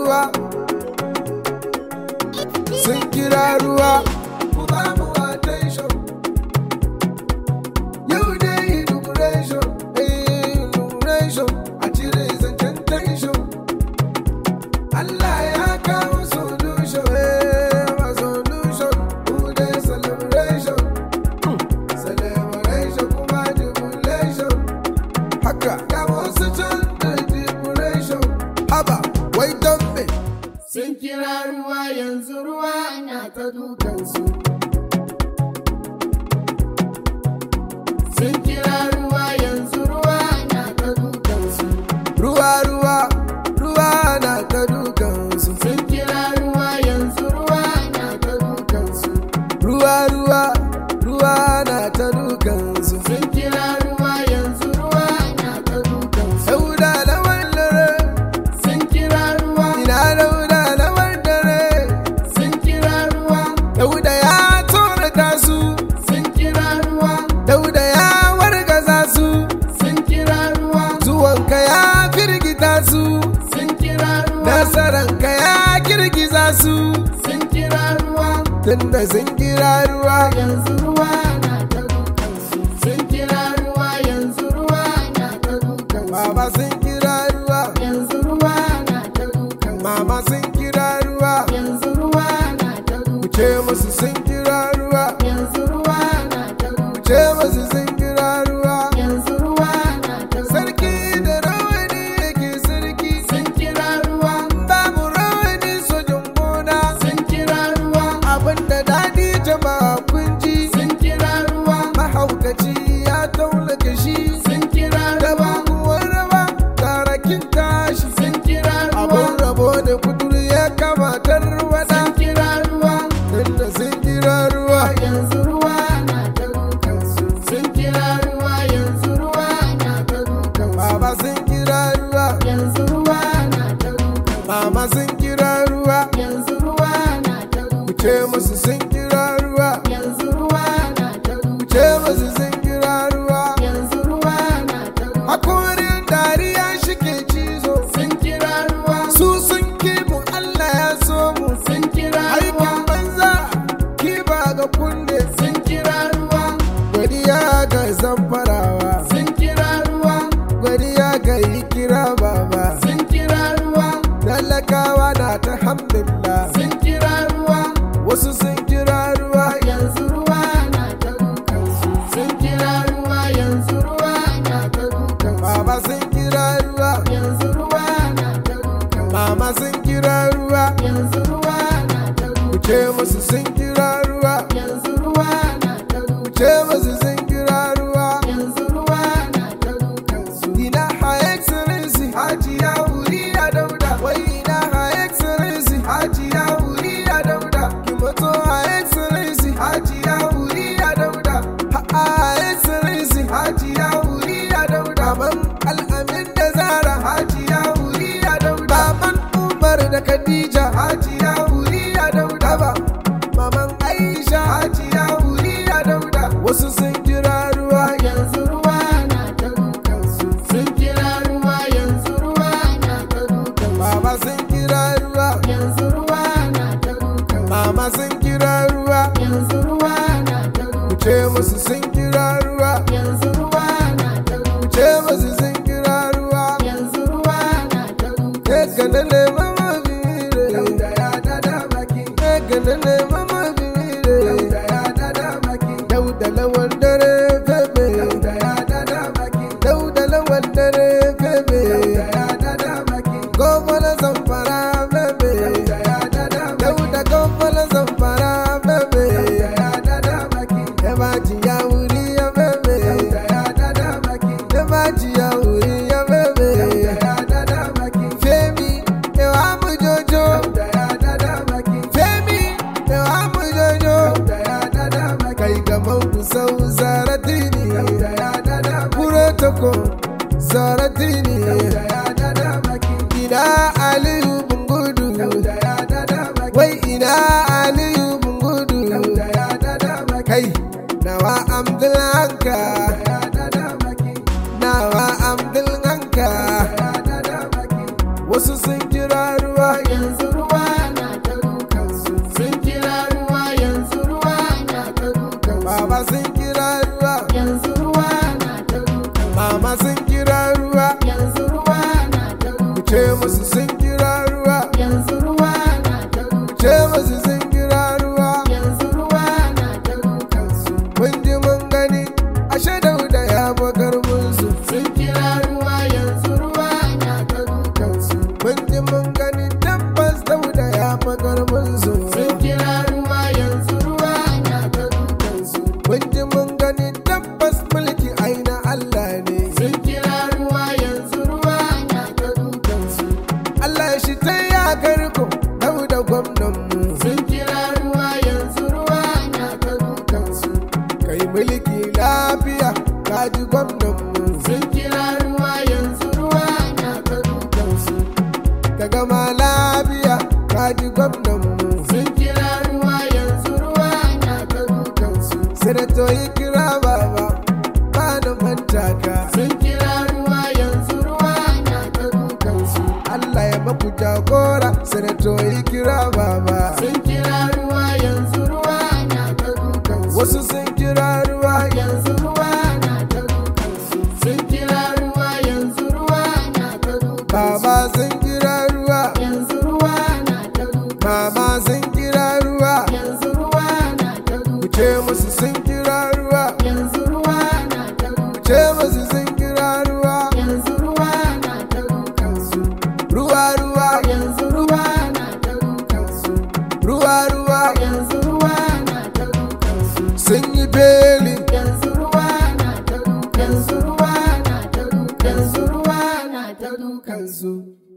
ruwa sun kira ruwa ku ba mu attention yau dai inauguration eh inauguration a cire zancen tension Allah ya kawo solution eh ma solution ku dai celebration celebration kuma jubilation haka ga wasu can da jubilation haba wai don me sun kira ruwa yanzu ruwa na ta dukansu sun kira ruwa yanzu ruwa na ta dukansu ruwa ruwa ruwa na ta dukansu sun kira ruwa yanzu ruwa na ta dukansu ruwa ruwa ruwa na ta dukansu sun kira ruwa yanzu ruwa na ta dukansu dauda lawan dare sun kira ruwa ina dauda lawan dare sun kira ruwa dauda ya tsorata su sun kira ruwa dauda ya wargaza su sun kira ruwa zuwanka ya firgita su sun kira ruwa nasaranka ya girgiza su sun kira ruwa tunda sun kira ruwa yanzu ruwa na ta dukansu sun kira ruwa yanzu ruwa na ta dukansu baba sun kira ruwa yanzu ruwa na ta dukansu mama sun kira ruwa yanzu ruwa na ta dukansu ce musu sun kira ruwa yanzu ruwa na ta dukansu ce musu sun kira ruwa yanzu ruwa na ta sarki da rawani yake sarki sun kira ruwa babu rawani sojin gona sun kira ruwa abinda dadi jama'a kun ji sun kira ruwa mahaukaci ya taulaka shi sun kira ruwa kuwar rawa tarakin tashi sun kira ruwa abin rabo da kudur ya kamatar wada sun kira ruwa tunda sun kira ruwa yanzu ruwa na ta dukansu sun kira ruwa yanzu ruwa na ta dukansu baba sun kira ruwa yanzu ruwa na ta dukansu mama sun kira ruwa yanzu ruwa na ta dukansu ce musu sun kira ruwa yanzu ruwa na ta dukansu ce musu sun kira ruwa yanzu ruwa na ta dukansu hakorin dariya shike cizo sun kira ruwa su sun kimu Allah ya so mu sun kira ruwa aikin banza kiba ga kunne sun kira ruwa godiya ga zamfarawa sun kira ruwa godiya ga yi kira baba sun kira ruwa talakawa na ta hamdulillah sun kira ruwa wasu sun kira ruwa yanzu ruwa na ta dukansu sun kira ruwa yanzu ruwa na ta dukansu baba sun kira ruwa yanzu ruwa na ta dukansu mama sun kira ruwa yanzu ruwa na ta dukansu ce musu sun kira ruwa yanzu ruwa na ta dukansu ce musu sun kira ruwa yanzu ruwa na ta dukansu ina ha excellency hajiya wuri ya dauda wai ina ha excellency hajiya wuri ya dauda ki mato ha excellency hajiya wuri ya dauda ha ha excellency hajiya wuri ya dauda man al'amin da zara hajiya wuri ya dauda man umar da khadija hajiya wuri ya dauda ba maman aisha hajiya wuri ya dauda wasu sun kira ruwa yanzu ruwa na ta dukansu sun kira ruwa yanzu ruwa na ta dukansu baba sun kira ruwa yanzu ruwa na ta dukansu mama sun kira ruwa yanzu ruwa na ta dukansu ce musu sun kira ruwa yanzu ruwa na ta dukansu ce musu sun kira ruwa yanzu ruwa na ta dukansu ke kanale mama bire dauda ya dada maki ke kanale mama bire dauda ya dada maki dauda lawan dare febe dauda ya dada maki dauda lawan dare febe dauda ya dada maki gomala zamfara febe dauda ya dada maki dauda gomala zamfara febe dauda ya dada maki ebaji ya wuri ya febe dauda ya dada maki ebaji ya wuri ya febe dauda ya dada maki femi ewa mu jojo dauda ya dada maki femi ewa mu jojo dauda ya dada maki kai gaban ku sau zaratini dauda ya dada maki kure toko zaratini dauda ya dada maki ina aliyu bungudu dauda ya dada maki wai ina aliyu bungudu dauda ya dada maki kai nawa amdulanka dauda ya dada maki nawa amdulanka dauda ya dada maki wasu sun kira ruwa yanzu sanato yi kira baba ba da manta ka sun kira ruwa yanzu ruwa na ta dukansu Allah ya maku jagora sanato yi kira baba sun kira ruwa yanzu ruwa na ta dukansu wasu sun kira ruwa yanzu ruwa na ta dukansu sun kira ruwa yanzu ruwa na ta dukansu baba sun kira ruwa yanzu ruwa na ta dukansu mama sun kira ruwa yanzu ruwa na ta ku dukansu ce musu sun kira ruwa yanzu ruwa na ta ku dukansu ce musu sun kira ruwa yanzu ruwa na ta dukansu ruwa ruwa yanzu ruwa na ta dukansu ruwa ruwa yanzu ruwa na ta dukansu sun yi beli yanzu ruwa na ta dukansu yanzu ruwa na ta dukansu yanzu ruwa na ta dukansu